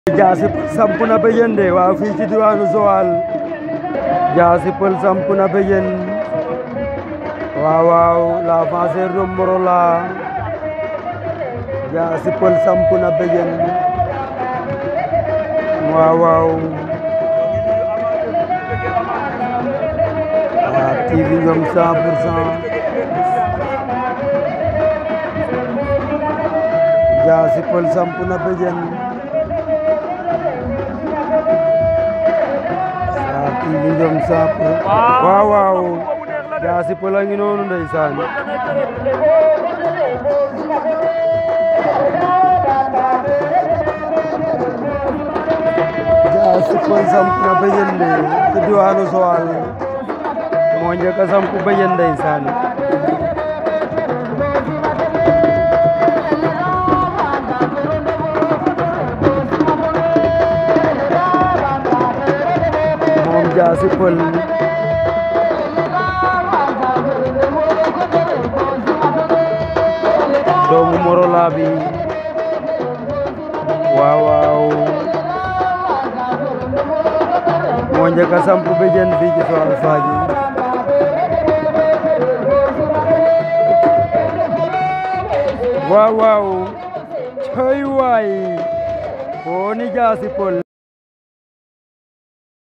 Jaasi samp na béjjén de waaw fii ci diwaanu Joal Jaasi Peul samp na béjjén waaw waaw l'avanceur de Morola Jaasi Peul samp na béjjén waaw waaw waaw TV ñoom 100 pour cent Jaasi Peul samp na béjjén waaw TV ñoom 100 pour waaw waaw Jaasi Peul a ngi noonu ndeysaan Jaasi Peul samp na béjjén de ci diwaanu Joal moo njëkk a samp béjjén ndeysaan moom Jaasi Peul doomu Morola bi waaw waaw moo njëkk a samp béjjén fii ci Joal Fadiouth waaw waaw coy waay foo ni Jaasi Peul